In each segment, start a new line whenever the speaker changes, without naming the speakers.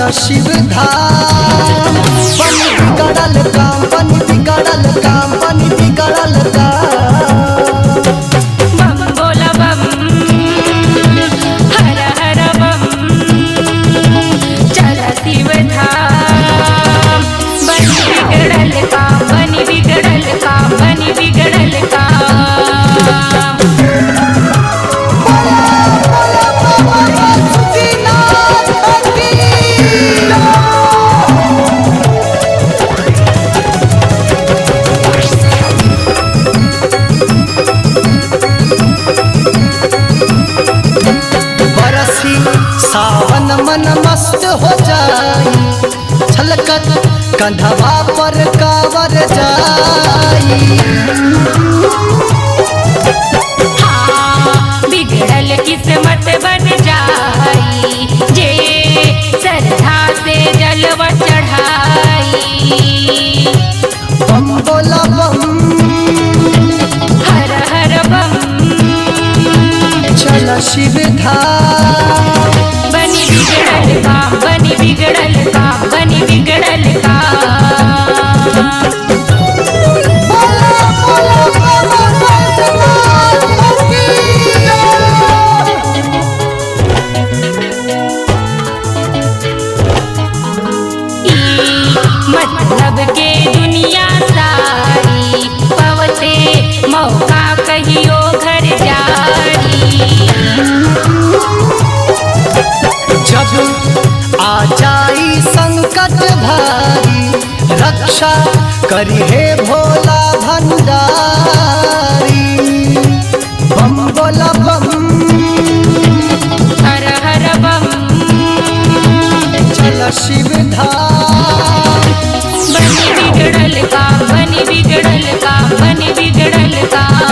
चल शिव धाम बन बिगड़ल काम बन बिगड़ल काम बन बिगड़ल काम
बम बोला बम हर हर बम चल शिव धाम बन बिगड़ल काम बन बिगड़ल काम बन बिगड़ल काम
बरसी सावन मन मस्त हो जाई छलकत कंधवा पर कावर जाई
हाँ, बिगड़ल किस्मत बन जाई जे श्रद्धा से जलवा चढ़ाई
बम बोला बम
हर हर बम
चल शिव धाम
बनी बिगड़ल काम बनी बिगड़ल काम बनी बिगड़ल काम ई मतलब के दुनिया सारी पवते मौका कहियो घर जारी
जब आ जाई संकट भारी रक्षा करी हे भोला भंडारी बम बोला बम
हर हर बम
चल शिव धाम
बनी बिगड़ल काम बनी बिगड़ल काम बनी बिगड़ल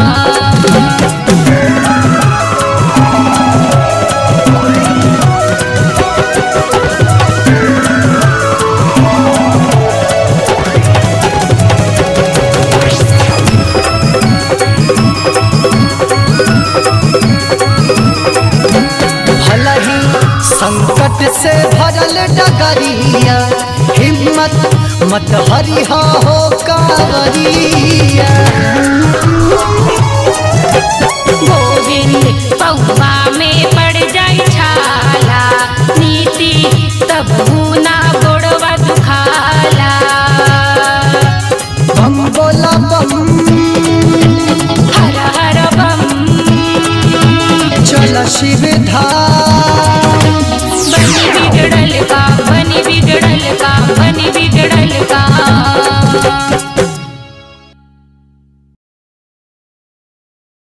काम
भला ही संकट से भरल डगरिया हिम्मत मत हरिहा हो कावरिया